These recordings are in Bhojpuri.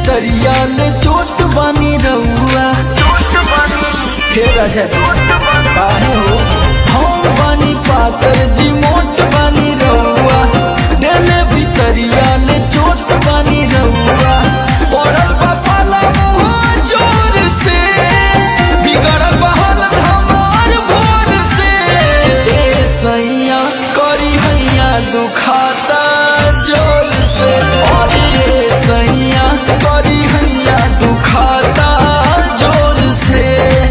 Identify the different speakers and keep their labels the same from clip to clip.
Speaker 1: भितरिया ले चोट बानी रउआ हे राजा काहे हो हम बानी पातर जी मोट बानी रउआ देले भितरिया ले चोट बानी रउआ पड़ल बा पाला मुँह जोर से बिगड़ल बा हालत हमार भोर से ए सैया करी हैया दुखाता जोर से अरे ए सैया करी हैया दुखाता जोर से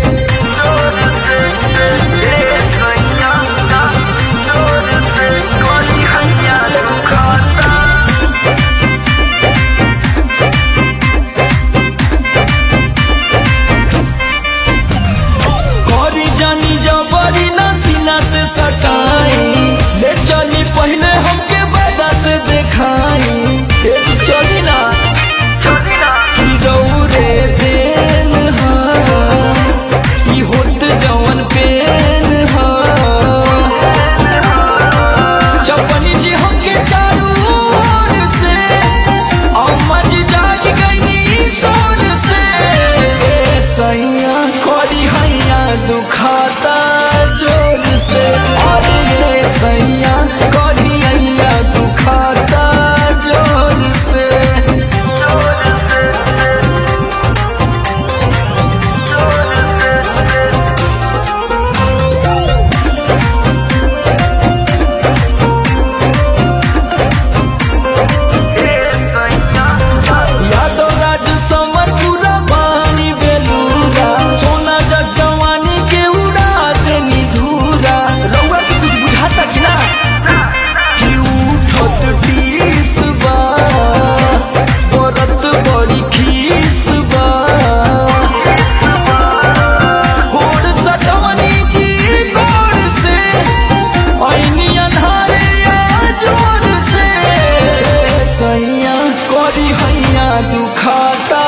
Speaker 1: करी जानी जबरी ना सीना से सटाई ले चली पहले हमके बदा से देखाई ए तू चली ना कि दौरे देन हा ई होत जवन पेन हा चपनी जी हमके चारू ओर से अम्मा जी जाग गईनी सोर से ए सैया करी हैया दुखाता जोर से अरे ए सैया करी हैया दुखाता जोर से यादव राज समर पूरा बानी बेलूरा सोना जा जवानी के उड़ा देनी धूरा रउआ के कुछ बुझाता कि ना कि उठत टीस बा बरत बड़ी खीस बा गोड़ सटवनी जी गोड़ से ऐनी अन्हारे आ जोर से सैया करी हैया दुखाता